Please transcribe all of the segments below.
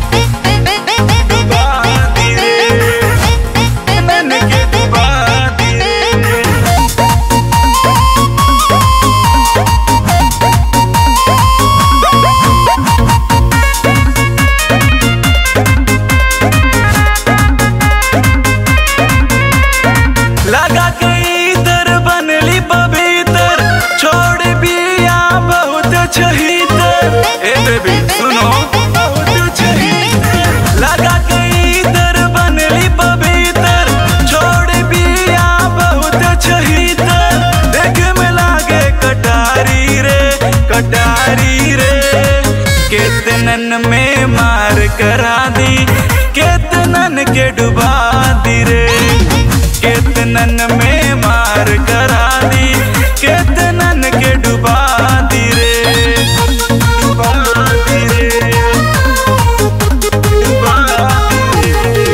डुबा दी रे नन के डुबा दी रे लगा के इधर बनली पवित्र छोड़ बिया बहुत छहितर ए बेबी सुनो बहुत छहितर लगा के इधर बनली पवित्र छोड़ बिया बहुत छहितर देख में लागे कटारी रे कटारी रे केतनन में मार करा दी केतनन के डुबा दी रे केतनन में मार करा दी केतनन के डुबा दी रे डुबा दी रे डुबा दी रे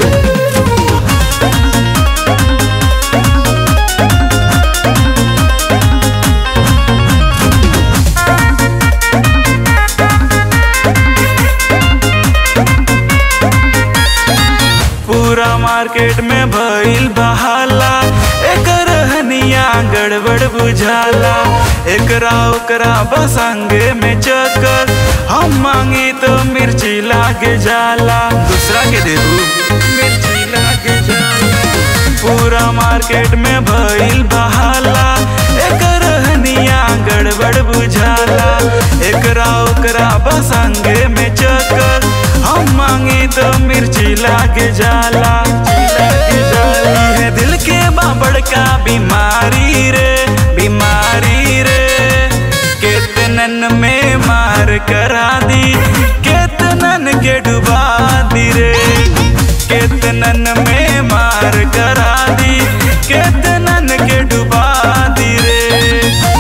पूरा मार्केट में भइल बहाला एकर हनिया गड़बड़ बुझाला एकरा ओकरा बसंगे में चक्कर हम मांगी तो मिर्ची लागे जाला दूसरा के देबू मिर्ची लागे जाला पूरा मार्केट में भइल बहाला एकर हनिया गड़बड़ बुझाला एकरा ओकरा बसंगे में चक्कर हम मांगी तो मिर्ची लागे जाला लागे जाला है दिल के बाबड़ का बीमारी रे बीमारी रे केतनन में मार करा दी केतनन के डुबा दी रे केतनन में मार करा दी केतनन के डुबा दी रे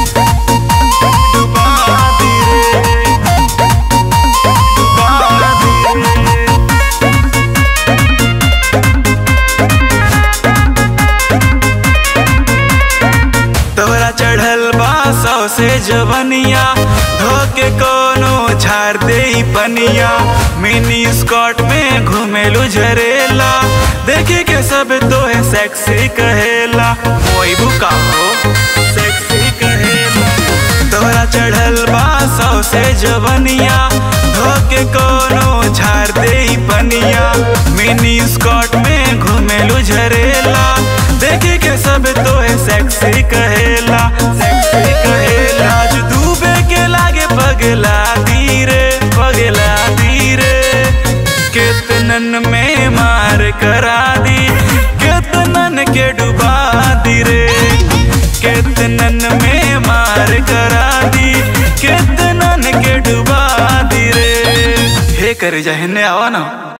डुबा दी रे डुबा दी रे तोरा चढ़ल बा सौ से जवनिया धोके कोनो झाड़ दे ई पनिया मिनी स्कॉट में घुमेलू झरेला देखे के सब तो है सेक्सी कहेला मोई बुका हो सेक्सी कहेला तोरा चढ़ल बा सौ से जवनिया धोके कोनो झाड़ दे ई पनिया मिनी स्कॉट में घुमेलू झरेला देखे के सब तो है सेक्सी कहेला सेक्सी कहेला आज डूबे के लागे पगला धीरे पगला धीरे केतनन में मार करा दी केतनन के डुबा दी रे केतनन में मार करा दी केतनन के डुबा दी रे हे करे जा हेने आवा ना